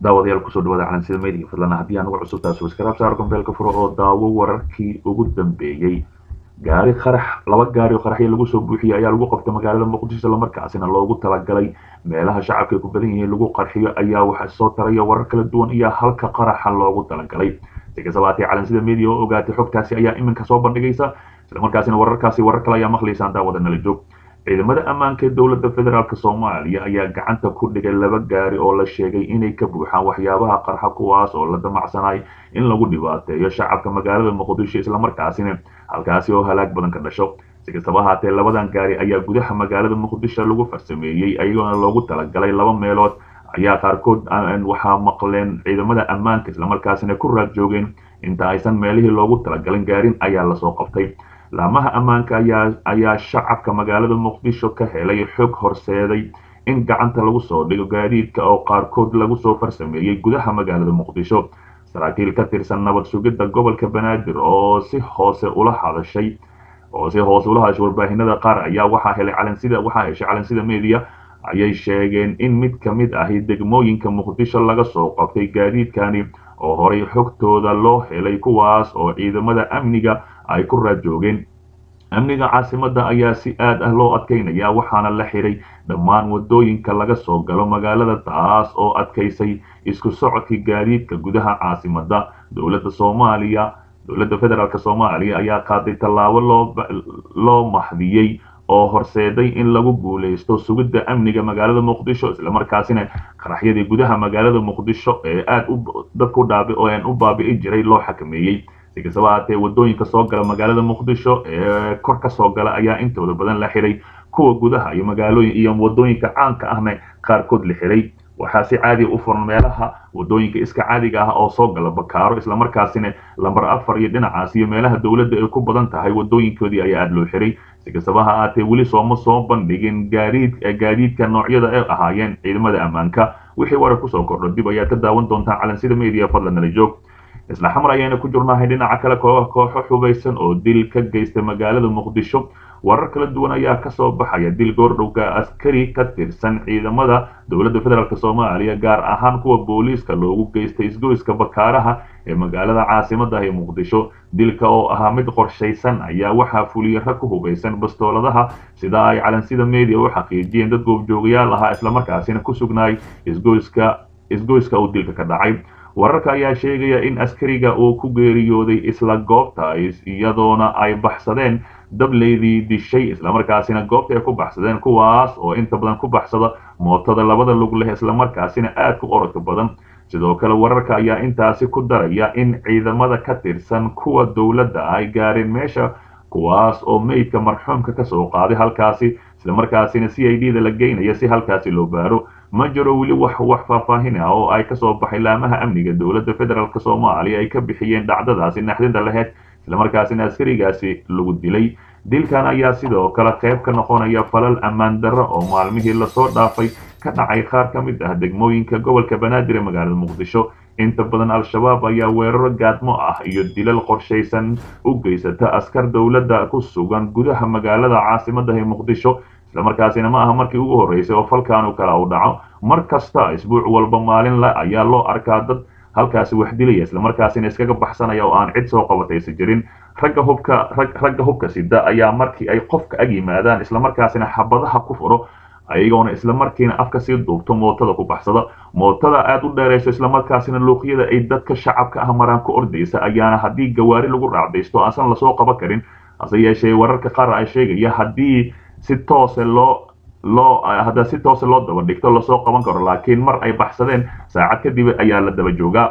daawadayaal kusoo dhawaada calansida media fadlan haddii aan ugu cusubtaa subscribe saar gombeelka furo oo daawo wararkii ugu dambeeyey gaari qarax laba gaari oo qaraxyo lagu soo buuxiyey ayaa lagu qabtay magaalada muqdisho islamarkaasina loogu talagalay meelaha shacabka ay ku badan yihiin lagu qarxiyo ayaa waxa soo taraya warar kala duwan iyo halka qaraxa loogu talagalay si kastaba haatee calansida media oo ogaatay xogtaasi ayaa iminka soo bandhigaysa islamarkaasina wararkaasi warar kale ayaa maqlaysaan daawada nala joog ciidamada ammaanka ee dowladda federaalk soomaaliya ayaa gacanta ku dhigay laba gaari oo la sheegay inay ka buuxaan waxyaabaha qarxa kuwaas oo la damacsanay in lagu dhibaateeyo shacabka magaalada muqdisho islamarkaasina halkaasi oo halaag badan ka dhasho si kastaba haatee labadan gaari ayaa gudaha magaalada muqdisho lagu farsameeyey ayagoona loogu talagalay laba meelood ayaa qaarkood waxaa maqleen ciidamada ammaanka islamarkaasina ku raad joogeen inta aysan meelihii loogu talagalin gaarin ayaa lasoo qabtay laamaha ammaanka ayaa ayaa shacabka magaalada muqdisho ka helay xog horseeday in gacanta lagu soo dhigo gaadiidka oo qaarkood lagu soo farsameeyey gudaha magaalada muqdisho saraakiil ka tirsan nabad sugidda gobolka banaadir oo si hoose ula hadashay oo si hoose ula hadashay warbaahinada qaar ayaa waxaa helay calansida waxaa heshay calansida media ayay sheegeen in mid ka mid ahi degmooyinka muqdisho laga soo qabtay gaadiidkani oo horay xogtooda loo helay kuwaas oo ciidamada amniga ay ku raad joogeen amniga caasimadda ayaa si aad ah loo adkaynaya waxaana la xiray dhammaan wadooyinka laga soo galo magaalada taas oo adkaysay isku socodkii gaadiidka gudaha caasimadda dowladda soomaaliya dowladda federaalk soomaaliya ayaa qaaday tallaabo loo loo maxdiyey oo horseeday in lagu guulaysto sugidda amniga magaalada muqdisho islamarkaasina qaraxyadii gudaha magaalada muqdisho ee aad u dadku dhaabi oo aan u baabi'i jiray loo xakameeyey si kastaba haatee wadooyinka soo gala magaalada muqdisho ee kor ka soo gala ayaa intooda badan la xiray kuwa gudaha iyo magaalooyin iyo wadooyinka caanka ahna qaarkood la xiray waxaa si caadiya u furan meelaha wadooyinka iska caadiga ah oo soo gala bakaaro islamarkaasina lambar afar iyo dhinacaas iyo meelaha dowladda ay ku badan tahay wadooyinkoodii ayaa aada loo xiray si kastaba ha aatee weli sooma soo bandhigin gaadiid gaadiidka noocyada ay ahaayeen ciidamada ammaanka wixii warar kusoo kordho dib ayaad ka daawan doontaan calansida media fadlan nala joog isla xamar ayayna ku jirnahay dhinaca kale kooxo xubaysan oo dil ka geystay magaalada muqdisho warar kala duwan ayaa kasoo baxaya dil goordhowga askari ka tirsan ciidamada dowladda federaalk soomaaliya gaar ahaan kuwa booliiska loogu geystay isgoyska bakaaraha ee magaalada caasimada ah ee muqdisho dilka oo ahaa mid qorshaysan ayaa waxaa fuliyey rag ku hubaysan bastooladaha sida ay calansida media u xaqiijiyeen dad goobjoogayaal ahaa islamarkaasina ku sugnaay isgoyska isgoyska uu dilka ka dhacay wararka ayaa sheegaya in askariga uu ku geeriyooday isla goobta iyadoona ay baxsadeen dableydii dishay islamarkaasina goobta ay ku baxsadeen kuwaas oo inta badan ku baxsada mootada labada lug leh islamarkaasina aad ku orodka badan sidoo kale wararka ayaa intaasi ku daraya in ciidamada ka tirsan kuwa dowladda ay gaareen meesha kuwaas oo meydka marxuumka kasoo qaaday halkaasi islamarkaasina c i d da la geynaya si halkaasi loo baaro ma jiro weli wax wax faahfaahin ah oo ay kasoo baxay laamaha amniga dowladda federaalk soomaaliya ay ka bixiyeen dhacdadaasi naxdinta laheyd islamarkaasina askarigaasi lagu dilay dilkan ayaa sidoo kale qayb ka noqonaya falal ammaan darro oo maalmihii lasoo dhaafay ka dhacay qaar ka mid ah degmooyinka gobolka banaadir ee magaalada muqdisho inta badan al-shabaab ayaa weeraro gaadmo ah iyo dilal qorshaysan u geysata askar dowladda ku sugan gudaha magaalada caasimada ee muqdisho islamarkaasina ma aha markii ugu horreysay oo falkaanu kala u dhaco mar kasta isbuuc walba maalin la ayaa loo arkaa dad halkaasi wax dilaya islamarkaasina iskaga baxsanaya oo aan cid soo qabataysa jirin ragga hubka ragga hubka sida ayaa markii ay qofka ag yimaadaan islamarkaasina xabadaha ku furo ayagoona islamarkiina afka sii duubto mootada ku baxsada mootada aada u dheerayso islamarkaasina luuqyada ay dadka shacabka ah maraan ku ordaysa ayaana haddii gawaari lagu raacdaysto aansan lasoo qaban karin hase yeeshee wararka qaar ay sheegaya haddii si toose loo loo hadda si toose loo daba dhigto lasoo qaban karo laakiin mar ay baxsadeen saacad kadib ayaa la daba joogaa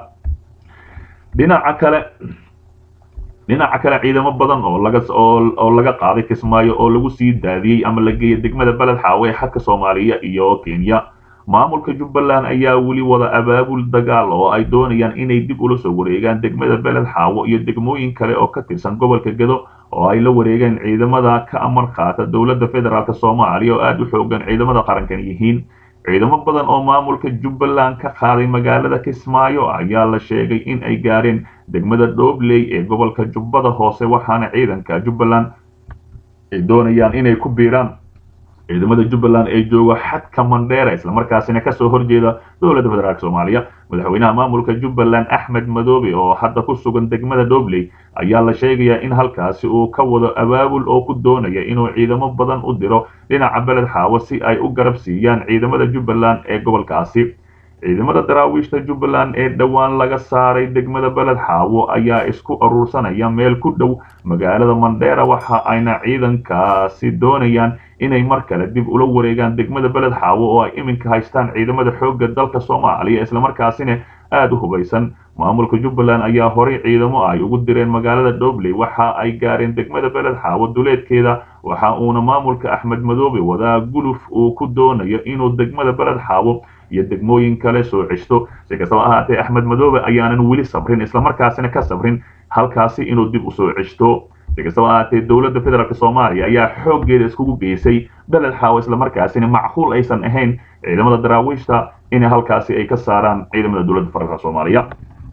dhinaca kale dhinaca kale ciidamo badan oo laga oo laga qaaday kismaayo oo lagu sii daadiyey ama la geeyay degmada beled xaawe ee xadka soomaaliya iyo kenya maamulka jubbaland ayaa weli wada abaabul dagaal oo ay doonayaan inay dib ula soo wareegaan degmada beled xaawo iyo degmooyin kale oo ka tirsan gobolka gedo oo ay la wareegeen ciidamada ka amar qaata dowladda federaalk soomaaliya oo aada u xoogan ciidamada qarankan yihiin ciidamo badan oo maamulka jubbaland ka qaaday magaalada kismaayo ayaa la sheegay in ay gaareen degmada dhobley ee gobolka jubbada hoose waxaana ciidanka jubbaland ay doonayaan inay ku biiraan ciidamada jubbaland ee jooga xadka mandheera islamarkaasina kasoo horjeeda dowladda federaalk soomaaliya madaxweynaha maamulka jubbaland axmed madoobe oo hadda ku sugan degmada dobley ayaa la sheegayaa in halkaasi uu ka wado abaabul oo ku doonaya inuu ciidamo badan u diro dhinaca beled xaawo si ay u garab siiyaan ciidamada jubbaland ee gobolkaasi ciidamada daraawiishta jubbaland ee dhowaan laga saaray degmada beled xaawo ayaa isku aruursanaya meel ku dhow magaalada mandheera waxa ayna ciidankaasi doonayaan inay mar kale dib ula wareegaan degmada beled xaawo oo ay iminka haystaan ciidamada xoogga dalka soomaaliya islamarkaasina aada u hubaysan maamulka jubbaland ayaa horey ciidamo ay ugu direen magaalada dobley waxa ay gaareen degmada beled xaawo duleedkeeda waxa uuna maamulka axmed madoobe wadaa guluf uu ku doonayo inuu degmada beled xaawo iyo degmooyin kale soo ceshto si kastaba ahaatee axmed madoobe ayaanan weli sabrin islamarkaasina ka sabrin halkaasi inuu dib usoo ceshto si kastaba ahaatee dowladda federaalk soomaaliya ayaa xooggeeda iskugu geysay beled xaawo islamarkaasina macquul aysan ahayn ciidamada daraawiishta in halkaasi ay ka saaraan ciidamada dowladda federaalk soomaaliya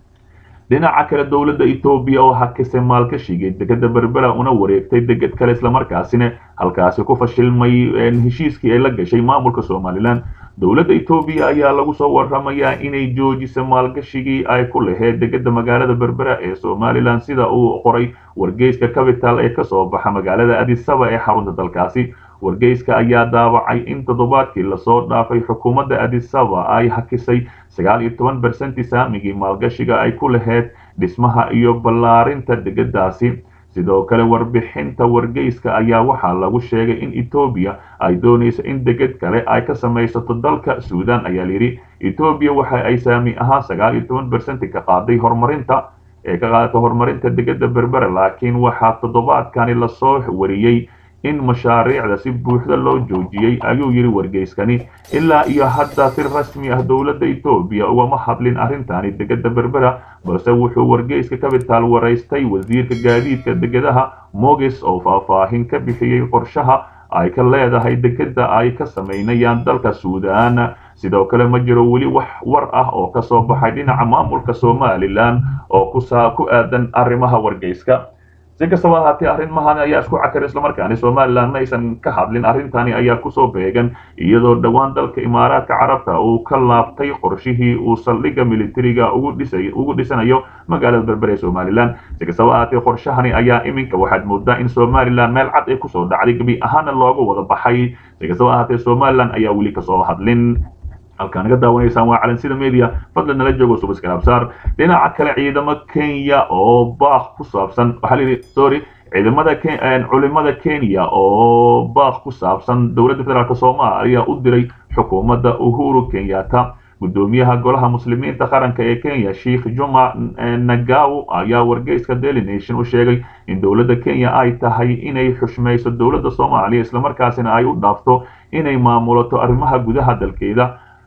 dhinaca kale dowladda etoobiya oo hakisay maalkashigay degada berbera una wareegtay deged kale islamarkaasina halkaasi ku fashilmay heshiiskii ay la gashay maamulka somalilan dowladda etoobiya ayaa lagu soo waramayaa inay joojisay maalgashigii ay ku laheyd degada magaalada berbera ee somalilan sida uu qoray wargeyska capital ee kasoo baxa magaalada adisaba ee xarunta dalkaasi wargeyska ayaa daawacay in toddobaadkii lasoo dhaafay xukuumadda adisaba ay hakisay sagaal iyo toban bersenti saamigii maalgashiga ay ku laheyd dhismaha iyo ballaarinta degadaasi sidoo kale warbixinta wargeyska ayaa waxaa lagu sheegay in etoobiya ay doonayso in deged kale ay ka samaysato dalka suudan ayaa layidhi etoobiya waxa ay saami ahaan sagaal iyo toban bersenti ka qaaday horumarinta ee ka qaadata horumarinta degada berbera laakiin waxaa toddobaadkani lasoo wariyey in mashaariicda si buuxda loo joojiyey ayuu yidhi wargeyskani ilaa iyo hadda si rasmi ah dowladda etoobiya ugama hadlin arrintani degada berbera balse wuxuu wargeyska capital waraystay wasiirka gaadiidka degadaha mogis oo faahfaahin ka bixiyey qorshaha ay ka leedahay degada ay ka samaynayaan dalka suudan sidoo kale ma jiro weli wax war ah oo kasoo baxay dhinaca maamulka somalilan oo ku aadan arrimaha wargeyska si kastaba ahaatee arrimahan ayaa isku cakar islamarkaani somalilan ma aysan ka hadlin arrintani ayaa kusoo beegan iyadoo dhowaan dalka imaaraadka carabta uu ka laabtay qorshihii uu saldhigga militariga ugu dhisay ugu dhisanayo magaalada berbere ee somalilan si kastaba ahaatee qorshahani ayaa iminka waxaad moodaa in somalilan meel cad ay kusoo dhacday gebi ahaana looga wada baxay si kastaba ahaatee somalilan ayaa weli kasoo hadlin halkaa naga daawanaysaan waa calansida media fadlan nala joogo subaskarabsaar dhinaca kale ciidamo kenya oo baaq ku saabsan waxaa la yidhi sorry ciidamada culimada kenya oo baaq ku saabsan dowladda federaalk soomaaliya u diray xukuumadda uhuru kenyatta gudoomiyaha golaha muslimiinta qaranka ee kenya sheikh juma nagaw ayaa wargeyska daily nation u sheegay in dowladda kenya ay tahay inay xushmayso dowladda soomaaliya islamarkaasina ay u dhaafto inay maamulato arrimaha gudaha dalkeeda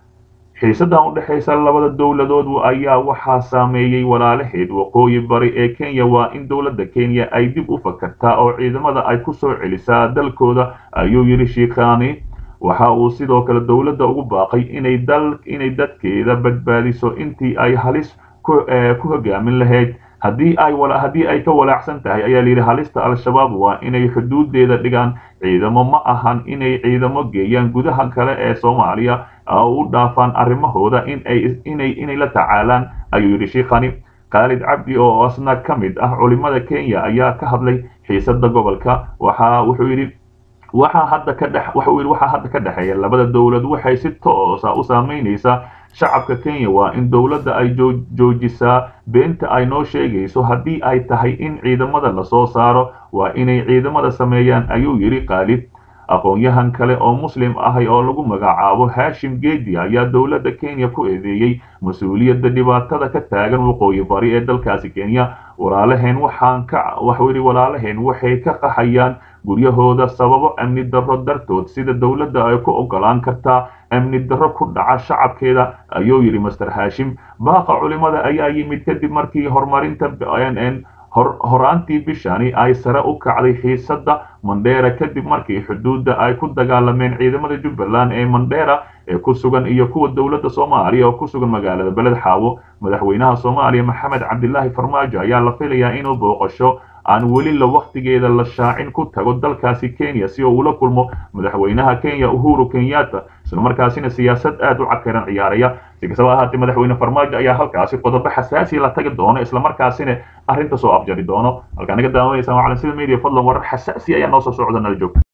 xiisadan u dhexaysa labada dowladood ayaa waxaa saameeyey walaalaheed waqooyi bari ee kenya waa in dowladda kenya ay dib u fakartaa oo ciidamada ay ku soo celisaa dalkooda ayuu yidhi shiikhani waxa uu sidoo kale dowladda ugu baaqay inay dal inay dadkeeda badbaadiso intii ay halis ku hogaamin lahayd haddii ay haddii ay ka walaacsan tahay ayaa layidhi halista al-shabaab waa inay xuduudeeda dhigaan ciidamo ma ahan inay ciidamo geeyaan gudaha kale ee soomaaliya oo u dhaafaan arrimahooda inay inay inay la tacaalaan ayuu yidhi shiikhani khaalid cabdi oo asna ka mid ah culimada kenya ayaa ka hadlay xiisada gobolka waxa wuxuu yidhi waxaa hadda ka dhex waxa uu yidhi waxaa hadda ka dhexeeya labada dowlad waxay si toosa u saameynaysaa shacabka kenya waa in dowladda ay joojisaa beenta ay noo sheegayso haddii ay tahay in ciidamada lasoo saaro waa inay ciidamada sameeyaan ayuu yidhi khaalid aqoon-yahan kale oo muslim ahay oo lagu magacaabo hashim geedi ayaa dowladda kenya ku eedeeyey mas-uuliyadda dhibaatada ka taagan waqooyi bari ee dalkaasi kenya walaalaheen waxaan ka waxuu yidhi walaalaheen waxay ka qaxayaan guryahooda sababo amni darro dartood sida dowladda ay ku ogolaan kartaa amni darro ku dhaca shacabkeeda ayuu yidhi master hashim baaqa culimada ayaa yimid kadib markii horumarinta horaantii bishani ay sare u kacday xiisadda mandheera kadib markii xuduudda ay ku dagaalameen ciidamada jubbaland ee mandheera ee ku sugan iyo kuwa dowladda soomaaliya oo ku sugan magaalada beled xaawo madaxweynaha soomaaliya maxamed cabdilaahi farmaajo ayaa la filayaa inuu booqasho aan weli la wakhtigeeda la shaacin ku tago dalkaasi kenya si uu ula kulmo madaxweynaha kenya uhuru kenyatta islamarkaasina siyaasad aad u cakaran ciyaaraya si kastaba ahaatee madaxweyne farmaajo ayaa halkaasi qodobo xasaasiya la tagi doono islamarkaasina arrinta soo afjari doono halkaa naga daawanaysa waa calansida media fadlan warar xasaasi ayaa noo soo socda nala joogta